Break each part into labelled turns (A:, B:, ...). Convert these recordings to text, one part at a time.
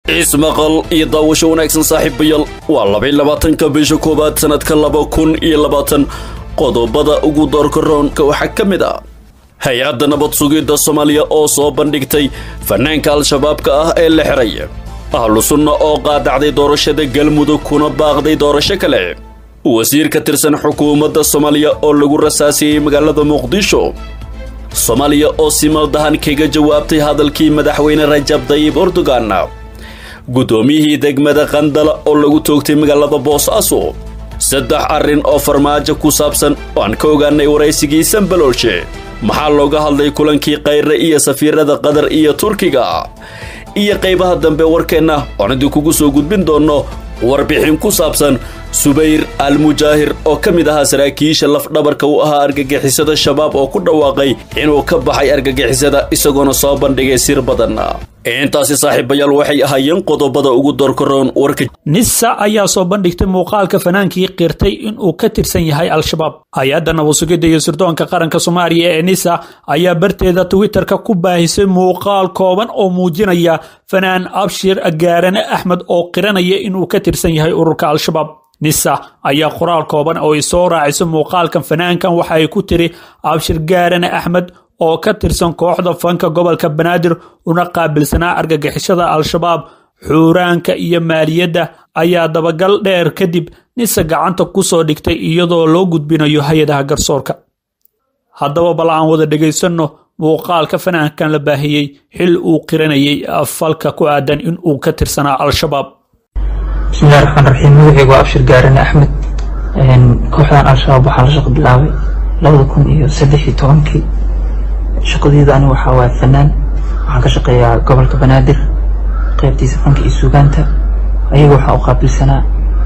A: ismaqal iyo daawasho wanaagsan saaxiibayaal waa labay labaatanka bisha koowaad sanadka laba kun iyo labaatan qodobada ugu doorka roonka waxaa ka mid ah hay-adda nabad sugidda soomaaliya oo soo bandhigtay fanaanka al-shabaabka ah ee la xiray ahlu sunna oo qaadacday doorashada galmudug kuna baaqday doorasho kale wasiir ka tirsan xukuumadda soomaaliya oo lagu rasaasiyey magaalada muqdisho soomaaliya oo si maldahan kaga jawaabtay hadalkii madaxweyne rajab dayib erdogan guddoomiyihii degmada qandala oo lagu toogtay magaalada boosaaso saddex arrin oo farmaajo ku saabsan oo aan ka ogaanay waraysigii sambaloolshe maxaa looga hadlay kulankii kayre iyo safiirada qatar iyo turkiga iyo qaybaha dambe warkeenna oon idinkugu soo gudbin doonno warbixin ku saabsan subayr almujaahir oo ka mid ahaa saraakiisha lafdhabarka u ahaa argagixisada shabaab oo ku dhawaaqay inuu ka baxay argagixisada isagoona soo bandhigay sir badan intaasi saaxiibayaal waxay ahaayeen qodobada ugu doorkaroon warka
B: nisa ayaa soo bandhigtay muuqaalka fanaankii qirtay inuu ka tirsan yahay al-shabaab hay-adda nabasugidda iyo sirdoonka qaranka soomaaliya ee nisa ayaa barteeda twitterka ku baahisay muuqaal kooban oo muujinaya fanaan abshir gaarane axmed oo qiranaya inuu ka tirsan yahay ururka al-shabaab nisa ayaa qoraal kooban oo ay soo raaciso muuqaalkan fanaankan waxa ay ku tiri abshir gaarane axmed oo ka tirsan kooxda fanka gobolka banaadir una qaabilsanaa argagixishada al-shabaab xuuraanka iyo maaliyadda ayaa dabagal dheer kadib nisa gacanta ku soo dhigtay iyadoo loo gudbinayo hay-adaha garsoorka haddaba bal aan wada dhegaysanno muuqaalka fanaankan la baahiyey xil uu qiranayay falka ku aadan in uu ka tirsanaa al-shabaab
C: bismillahi raxmaan raxiim magaceygu waa abshir gaarane axmed kooxdan al-shabaab waxaa la shaqo bilaabay labada kun iyo saddex iyo tobankii shaqadeyda ani waxaa waaya fanaan waxaan ka shaqeeyaa gobolka banaadir qeybtiisa fanka iyo suugaanta ayaga waxaa u qaabilsanaa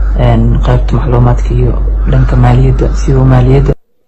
C: qeybta macluumaadka iyo dhanka maaliyadda siba maaliyadda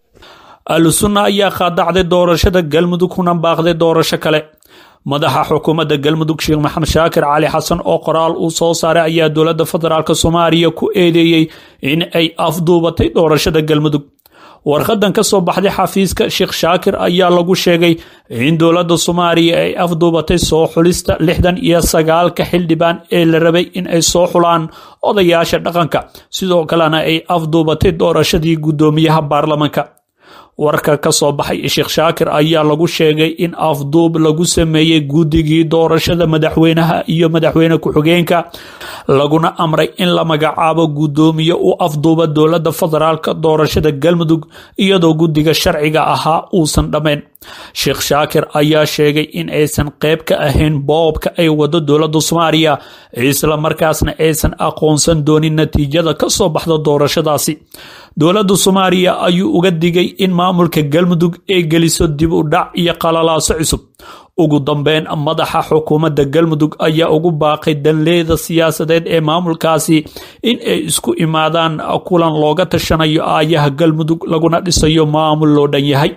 B: ahlusunna ayaa qaadacday doorashada galmudug kuna baaqday doorasho kale madaxa xukuumadda galmudug sheekh maxamed shaakir cali xasan oo qoraal uu soo saaray ayaa dowladda federaalk soomaaliya ku eedeeyey in ay afduubatay doorashada galmudug warqadan ka soo baxday xafiiska sheekh shaakir ayaa lagu sheegay in dowladda soomaaliya ay afduubatay soo xulista lixdan iyo sagaalka xildhibaan ee la rabay in ay soo xulaan odayaasha dhaqanka sidoo kalena ay afduubatay doorashadii guddoomiyaha baarlamanka warka ka soo baxay sheekh shaakir ayaa lagu sheegay in afduub lagu sameeyey guddigii doorashada madaxweynaha iyo madaxweyne ku-xigeenka laguna amray in la magacaabo guddoomiye u afduuba dowladda federaalk doorashada galmudug iyadoo guddiga sharciga ahaa uusan dhammayn sheekh shaakir ayaa sheegay in aysan qayb ka ahayn boobka ay wado dowladda soomaaliya isla markaasna aysan aqoonsan doonin natiijada ka soo baxda doorashadaasi dowladda soomaaliya ayuu uga digay in maamulka galmudug ay geliso dib u dhac iyo qalalaaso cusub ugu dambeyn madaxa xukuumadda galmudug ayaa ugu baaqay danleeda siyaasadeed ee maamulkaasi in ay isku imaadaan kulan looga tashanayo aayaha galmudug laguna dhisayo maamul loo dhan yahay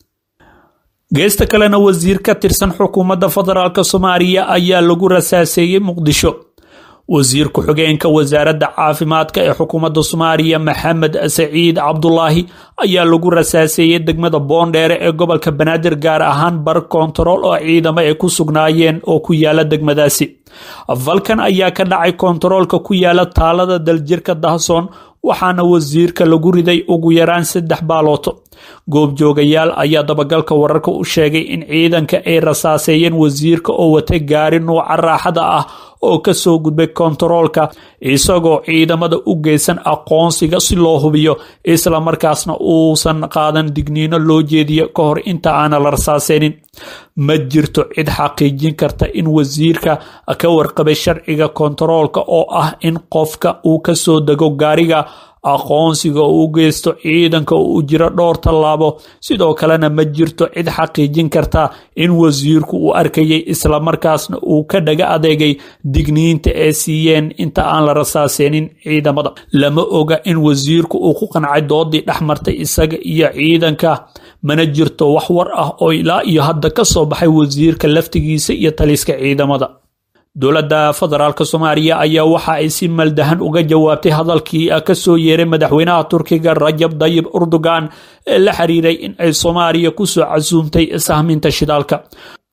B: geesta kalena wasiir ka tirsan xukuumadda federaalk soomaaliya ayaa lagu rasaaseeyey muqdisho wasiir ku-xigeenka wasaaradda caafimaadka ee xukuumadda soomaaliya maxamed saciid cabdulaahi ayaa lagu rasaaseeyey degmada boondheere ee gobolka banaadir gaar ahaan bar kontarool oo ciidamo ay ku sugnaayeen oo ku yaala degmadaasi falkan ayaa ka dhacay kontaroolka ku yaala taalada daljirka dahsoon waxaana wasiirka lagu riday ugu yaraan saddex baalooto goobjoogayaal ayaa dabagalka wararka u sheegay in ciidanka ay rasaaseeyeen wasiirka oo watay gaari nuuca raaxada ah oo ka soo gudbay kontaroolka isagoo ciidamada u geysan aqoonsiga si loo hubiyo isla markaasna uusan qaadan digniino loo jeediyo ka hor inta aana la rasaaseynin ma jirto cid xaqiijin karta in wasiirka ka warqabay sharciga kontaroolka oo ah in qofka uu ka soo dego gaariga aqoonsiga uu u geysto ciidanka uu jiro dhowr tallaabo sidoo kalena ma jirto cid xaqiijin karta in wasiirku uu arkayay islamarkaasna uu ka dhaga adeegay digniinta ay siiyeen inta aan la rasaaseynin ciidamada lama oga in wasiirku uu ku qancay doodii dhexmartay isaga iyo ciidanka mana jirto wax war ah oo ilaa iyo hadda ka soo baxay wasiirka laftigiisa iyo taliska ciidamada dowladda federaalk soomaaliya ayaa waxa ay si maldahan uga jawaabtay hadalkii ka soo yeeray madaxweynaha turkiga rajab dayib erdogan ee la xiriiray in ay soomaaliya kusoo casuumtay sahminta shidaalka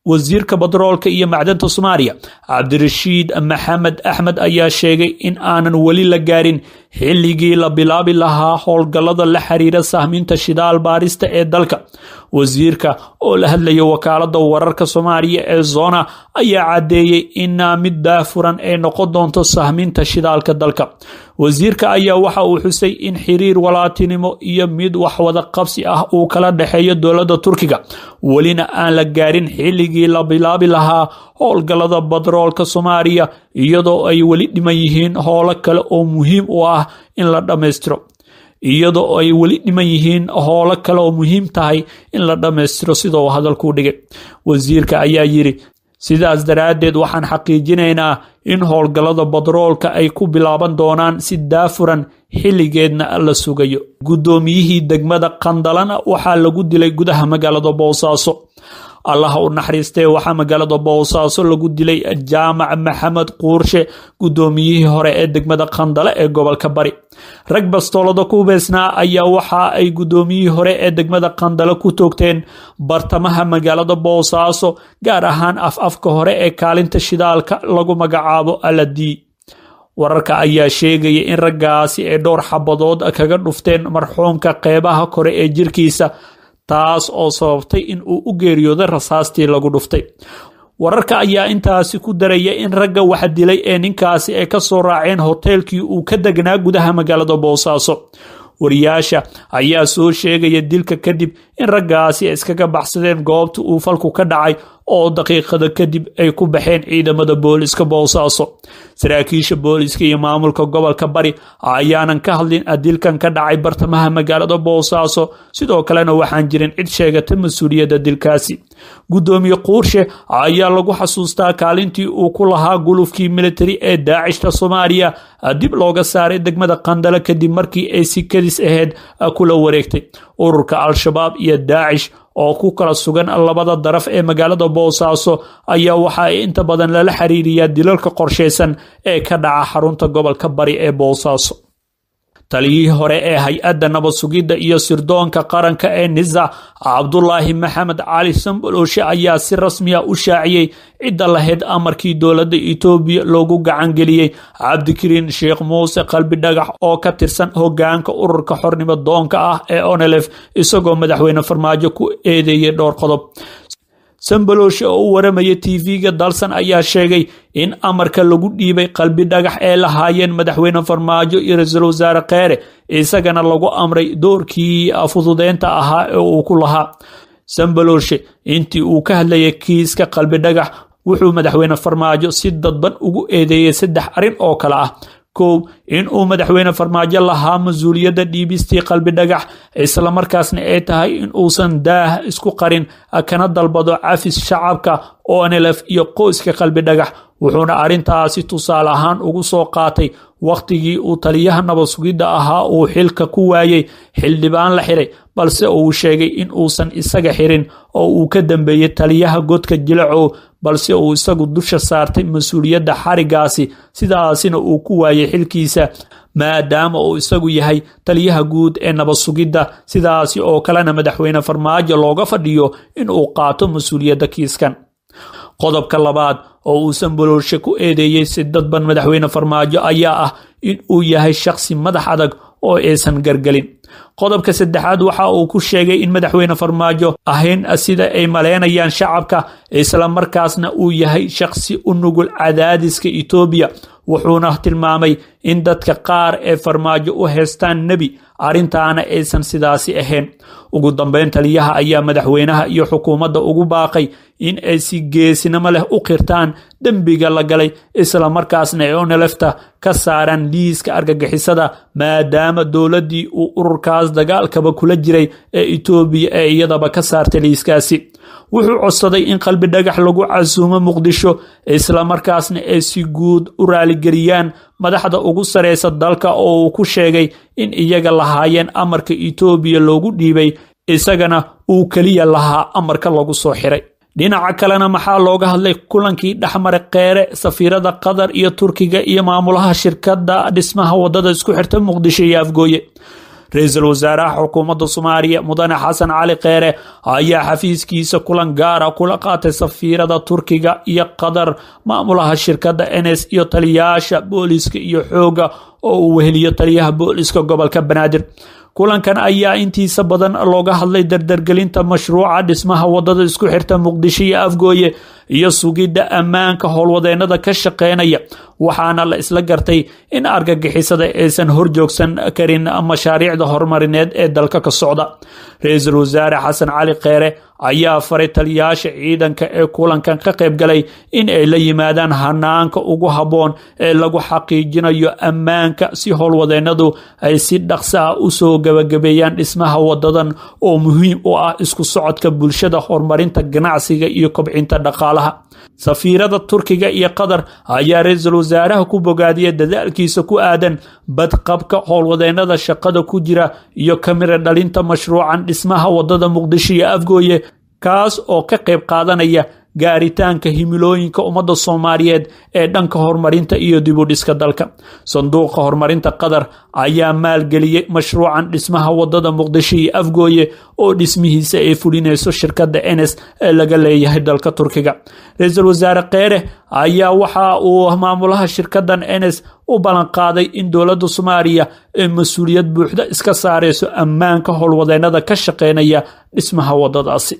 B: wasiirka batroolka iyo macdanta soomaaliya cabdirashiid maxamed axmed ayaa sheegay in aanan weli la gaarin xilligii la bilaabi lahaa howlgallada la xiriira sahminta shidaal baarista ee dalka wasiirka oo la hadlaya wakaalada wararka soomaaliya ee zona ayaa caddeeyey in mid daafuran ay noqon doonto sahminta shidaalka dalka wasiirka ayaa waxa uu xusay in xiriir walaatinimo iyo mid waxwada qabsi ah uu kala dhexeeyo dowladda turkiga welina aan la gaarin xilligii la bilaabi lahaa howlgallada batroolka soomaaliya iyadoo ay weli dhiman yihiin howlo kale oo muhiim u ah in la dhammaystiro iyadoo ay weli dhiman yihiin howlo kale oo muhiim tahay in la dhammaystiro sida uu hadalkuu dhigay wasiirka ayaa yidhi sidaas daraaddeed waxaan xaqiijinaynaa in howlgallada batroolka ay ku bilaaban doonaan si daafuran xilligeedna la sugayo guddoomiyihii degmada qandalana waxaa lagu dilay gudaha magaalada boosaaso allaha u naxariistee waxaa magaalada boosaaso lagu dilay jaamac maxamed quurshe guddoomiyihii hore ee degmada qandale ee gobolka bari rag bastoolada ku hubeysnaa ayaa waxa ay guddoomiyihii hore ee degmada qandale ku toogteen bartamaha magaalada boosaaso gaar ahaan af afka hore ee kaalinta shidaalka lagu magacaabo aladii wararka ayaa sheegaya in raggaasi ay dhowr xabadood kaga dhufteen marxuumka qeybaha kore ee jirkiisa taas oo sababtay in uu u geeriyooday rasaastii lagu dhuftay wararka ayaa intaasi ku daraya in ragga wax dilay ee ninkaasi ay ka soo raaceen hoteelkii uu ka degnaa gudaha magaalada boosaaso wariyaasha ayaa soo sheegaya dilka kadib in raggaasi iskaga baxsadeen goobta uu falku ka dhacay oo daqiiqada kadib ay ku baxeen ciidamada booliska boosaaso saraakiisha booliska iyo maamulka gobolka bari ayaanan ka hadlin dilkan ka dhacay bartamaha magaalada boosaaso sidoo kalena waxaan jirin cid sheegata mas-uuliyadda dilkaasi guddoomiye quurshe ayaa lagu xasuustaa kaalintii uu ku lahaa gulufkii militari ee daacishka soomaaliya dib looga saaray degmada qandale kadib markii ay si kadis aheyd kula wareegtay ururka al-shabaab iyo daacish oo ku kala sugan labada daraf ee magaalada boosaaso ayaa waxa ay inta badan lala xiriiriyaa dilalka qorshaysan ee ka dhaca xarunta gobolka bari ee boosaaso taliyihii hore ee hay-adda nabad sugidda iyo sirdoonka qaranka ee nisa cabdulaahi maxamed cali samboloshe ayaa si rasmiya u shaaciyey cidda lahayd amarkii dowladda etoobiya loogu gacangeliyey cabdikariin sheekh muuse qalbi dhagax oo ka tirsan hogaanka ururka xornimo doonka ah ee onelef isagoo madaxweyne farmaajo ku eedeeyey dhowr qodob sambaloshe oo u waramaya tv-ga dalsan ayaa sheegay in amarka lagu dhiibay qalbi dhagax ee lahaayeen madaxweyne farmaajo iyo ra-iisul wasaare kheere isagana lagu amray doorkii fududeynta ahaa ee uu ku lahaa sambaloshe intii uu ka hadlayay kiiska qalbi dhagax wuxuu madaxweyne farmaajo si dadban ugu eedeeyey saddex arrin oo kale ah kow in uu madaxweyne farmaajo lahaa mas-uuliyadda dhiibistii qalbi dhagax islamarkaasna ay tahay in uusan daah isku qarin kana dalbado cafis shacabka onelef iyo qoyska qalbi dhagax wuxuuna arrintaasi tusaale ahaan ugu soo qaatay wakhtigii uu taliyaha nabad sugidda ahaa uu xilka ku waayey xildhibaan la xiray balse uu sheegay in uusan isaga xirin oo uu ka dambeeyey taliyaha godka jilacow balse uu isagu dusha saartay mas-uuliyadda xarigaasi sidaasina uu ku waayey xilkiisa maadaama uu isagu yahay taliyaha guud ee nabad sugidda sidaasi oo kalena madaxweyne farmaajo looga fadhiyo in uu qaato mas-uuliyadda kiiskan qodobka labaad oo uu samboloolshe ku eedeeyey si dadban madaxweyne farmaajo ayaa ah in uu yahay shakhsi madax adag oo aysan gargelin qodobka saddexaad waxa uu ku sheegay in madaxweyne farmaajo ahayn sida ay maleynayaan shacabka isla markaasna uu yahay shakhsi u nugul cadaadiska etoobiya wuxuuna tilmaamay in dadka qaar ee farmaajo u heystaan nebi arrintaana aysan sidaasi ahayn ugu dambeyn taliyaha ayaa madaxweynaha iyo xukuumadda ugu baaqay in ay si geesinimo leh u qirtaan dembiga la galay isla markaasna ay onelefta ka saaraan liiska argagixisada maadaama dowladdii uu ururkaas dagaalkaba kula jiray ee etoobiya ee iyadaba ka saartay liiskaasi wuxuu codsaday in qalbi dhagax lagu casuumo muqdisho isla markaasna ay si guud u raaligeliyaan madaxda ugu sareysa dalka oo uu ku sheegay in iyaga lahaayeen amarka etoobiya loogu dhiibay isagana uu keliya lahaa amarka lagu soo xiray dhinaca kalena maxaa looga hadlay kulankii dhexmara kheere safiirada qatar iyo turkiga iyo maamulaha shirkadda dhismaha wadada isku xirta muqdisho iyo afgooye ra-iisul wasaaraha xukuumadda soomaaliya mudane xasan cali kheere ayaa xafiiskiisa kulan gaara kula qaatay safiirada turkiga iyo qatar maamulaha shirkadda ns iyo taliyayaasha booliska iyo xooga oo uu weheliyo taliyaha booliska gobolka banaadir kulankan ayaa intiisa badan looga hadlay dardargelinta mashruuca dhismaha wadada isku xirta muqdisho iyo afgooye iyo sugidda ammaanka howlwadeenada ka shaqeynaya waxaana la isla gartay in argagixisada aysan horjoogsan karin mashaariicda horumarineed ee dalka ka socda ra-iisul wasaare xasan cali kheere ayaa faray taliyayaasha ciidanka ee kulankan ka qayb galay in ay la yimaadaan hanaanka ugu habboon ee lagu xaqiijinayo ammaanka si howlwadeenadu ay si dhaqsa ah usoo gabagabeeyaan dhismaha wadadan oo muhiim u ah isku socodka bulshada horumarinta ganacsiga iyo kobcinta dhaqaalaha safiirada turkiga iyo qatar ayaa ra-iisul wasaaraha ku bogaadiyay dadaalkiisa ku aadan badqabka howlwadeenada shaqada ku jira iyo kamira dhalinta mashruucan dhismaha wadada muqdisho iyo afgooye kaas oo ka qayb qaadanaya gaaritaanka himilooyinka ummadda soomaaliyeed ee dhanka horumarinta iyo dibudhiska dalka sanduuqa horumarinta qatar ayaa maalgeliyey mashruucan dhismaha wadada muqdisho iyo afgooye oo dhismihiisa ay fulinayso shirkadda ns ee laga leeyahay dalka turkiga ra-iisul wasaare kheere ayaa waxa uu maamulaha shirkaddan ns u ballanqaaday in dowladda soomaaliya ay mas-uuliyad buuxda iska saareyso ammaanka howlwadeenada ka shaqeynaya dhismaha wadadaasi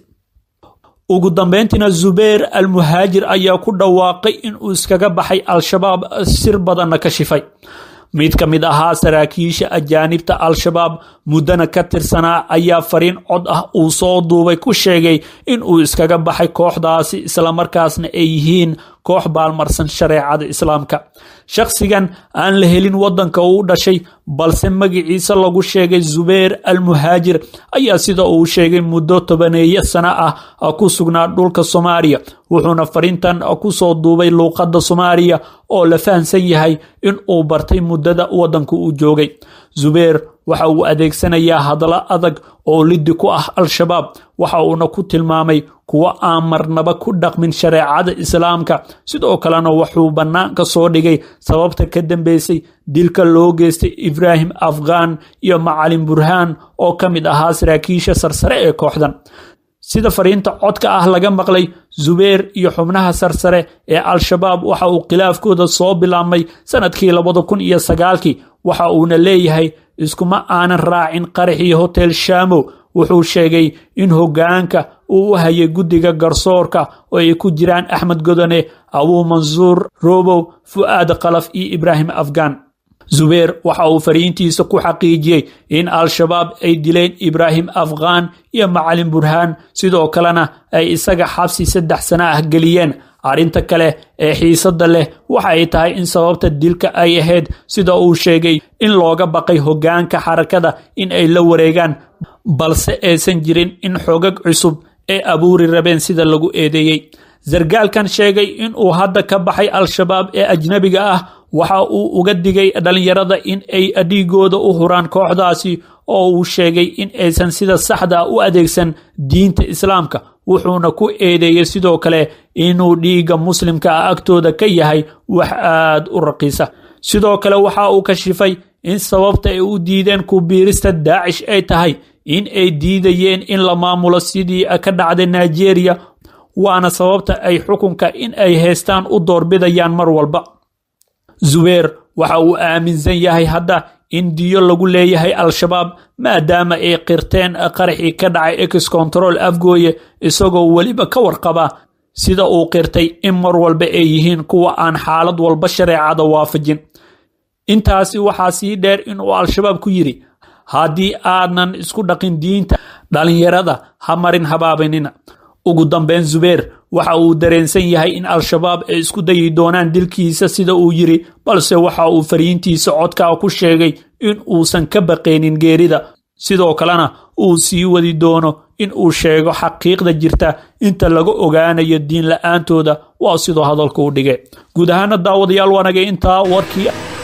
B: ugu dambeyntiina zubeer almuhaajir ayaa ku dhawaaqay in uu iskaga baxay al-shabaab sir badanna ka shifay mid ka mid ahaa saraakiisha ajaanibta al-shabaab muddana ka tirsanaa ayaa fariin cod ah uu soo duubay ku sheegay in uu iskaga baxay kooxdaasi islamarkaasna ay yihiin koox baalmarsan shareecada islaamka shakhsigan aan la helin waddanka uu dhashay balse magiciisa lagu sheegay zubeer almuhaajir ayaa sida uu sheegay muddo tobaneeyo sano ah ku sugnaa dhulka soomaaliya wuxuuna fariintan kusoo duubay luuqadda soomaaliya oo la fahamsan yahay in uu bartay muddada waddanka uu joogay zubeer waxa uu adeegsanayaa hadallo adag oo liddi ku ah al-shabaab waxa uuna ku tilmaamay kuwo aan marnaba ku dhaqmin shareecada islaamka sidoo kalena wuxuu bannaanka soo dhigay sababta ka dambeysay dilka loo geystay ibraahim afghan iyo macalin burhaan oo ka mid ahaa saraakiisha sarsare ee kooxdan sida fariinta codka ah laga maqlay zubeer iyo xubnaha sarsare ee al-shabaab waxa uu khilaafkooda soo bilaabmay sanadkii labada kun iyo sagaalkii waxa uuna leeyahay iskuma aanan raacin qaraxii hotel shamo wuxuu sheegay in hoggaanka uu u hayay guddiga garsoorka oo ay ku jiraan axmed godone abuu mansuur robow fu'aad khalaf iyo ibraahim afghan zubeer waxa uu fariintiisa ku xaqiijiyey in al-shabaab ay dileen ibraahim afghan iyo macalin burhaan sidoo kalena ay isaga xabsi saddex sano ah geliyeen arrinta kale ee xiisadda leh waxa ay tahay in sababta dilka ay ahayd sida uu sheegay in looga baqay hoggaanka xarakada in ay la wareegaan balse aysan jirin in xogag cusub ee abuuri rabeen sida lagu eedeeyey sargaalkan sheegay in uu hadda ka baxay al-shabaab ee ajnabiga ah waxa uu uga digay dhallinyarada in ay dhiigooda u huraan kooxdaasi oo uu sheegay in aysan sida saxda u adeegsan diinta islaamka wuxuuna ku eedeeyey sidoo kale inuu dhiigga muslimka ah agtooda ka yahay wax aad u raqiisa sidoo kale waxa uu kashifay in sababta ay u diideen ku biirista daacish ay tahay in ay diidayeen in la maamulo sidii ka dhacday nigeria waana sababta ay xukunka in ay haystaan u doorbidayaan mar walba zubeer waxa uu aaminsan yahay hadda in diyo lagu leeyahay al-shabaab maadaama ay qirteen qaraxii ka dhacay ex control afgooye isagoo weliba ka warqaba sida uu qirtay in mar walba ay yihiin kuwa aan xaalad walba shareecada waafajin intaasi waxaa sii dheer inuu al-shabaab ku yidhi haddii aadnan isku dhaqin diinta dhallinyarada ha marin habaabanina ugu dambeyn zubeer waxa uu dareensan yahay in al-shabaab ay isku dayi doonaan dilkiisa sida uu yidhi balse waxa uu fariintiisa codkaa ku sheegay in uusan ka baqaynin geerida sidoo kalena uu sii wadi doono in uu sheego xaqiiqda jirta inta laga ogaanayo diin la-aantooda waa sidoo hadalka u dhigay guud ahaana daawadayaal waanagay intaa warkii